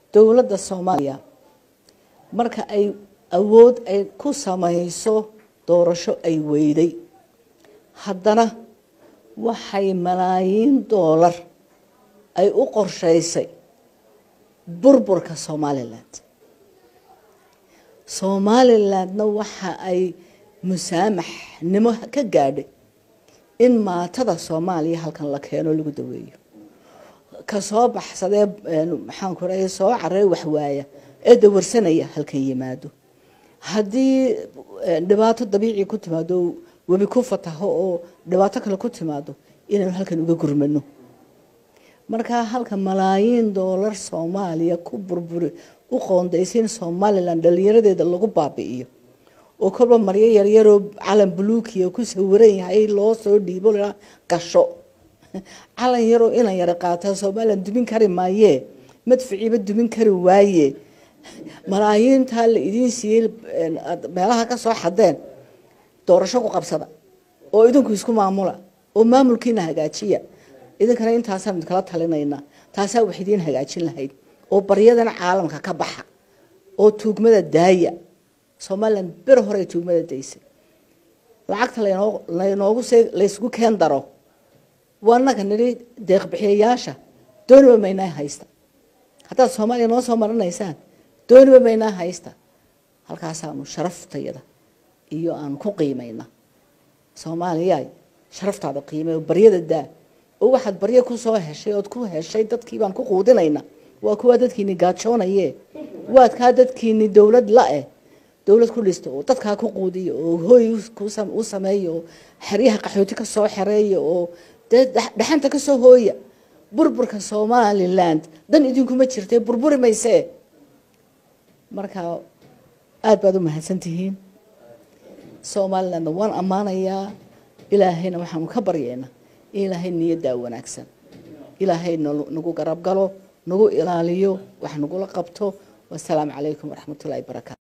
dowladda soomaaliya marka ay awood ay ku samayso doorasho ay weyday haddana waxay malaayiin doolar ay u qorshaysay burburka somaliland somalilandna waxa ay musaamaxnimo ka gaadhay in maatada soomaaliya halkan la keeno lagu daweeyo ka soo baxsadee maxaanku raa soo carey waxwaaya ee dawarsanaya halkan yimaado haddii dhibaato dabiici ku timaado webi ku fataho oo dhibaato kale ku timaado inaynu halkan uga gurmano markaa halka malaayiin doolar soomaaliya ku burburi u qoondaysa in somalilan dhalinyaradeeda lagu baabi'iyo oo kolba maryo yaryaroo calan buluukiya ku sawiran yahay loo soo dhiibo la gasho calan yaroo inan yara qaataa somalilan dumin kari maayee madficiiba dumin kari waaye malaayiintaa la idiin siiyey meelaha ka soo xadeen doorasho ku qabsada oo idinku isku maamula oo maamulkiina hagaajiya idinkana intaasaan kala talinaynaa taasaa wax idiin hagaajin lahayd oo baryadana caalamka ka baxa oo tuugmada daaya somalilan ber hore tuugmada daysay lacagta laynoogu se laysgu keen daro waanaga nidhi deeqbixiyayaasha dooniba maynaa haysta haddaad soomaaliya noo soo maranaysaan dooniba maynaa haysta halkaasaanu sharaftayada iyo aanu ku qiimayna soomaaliya sharaftaada qiimay baryada daa oo waxaad baryo kusoo heshay ood ku heshay dadkii baan ku quudinayna waa kuwaa dadkiini gaajoonaye waad kaa dadkiini dowlad la-eh dowlad ku dhista oo dadkaa ku quudiya oo hooy u sameeya oo xeryaha qaxooti ka soo xereeya oo dee dhaxanta ka soo hooya burburka somaliland dan idinkuma jirtay burburi maysee marka aada baad u mahadsantihiin somalilandna waan ammaanayaa ilaahayna waxaanu ka baryeena ilaahay niyaddaa wanaagsan ilaahay nagu garab galo nagu ilaaliyo wax nagula qabto wasalaamu calaykum waraxmatullahi barakaatu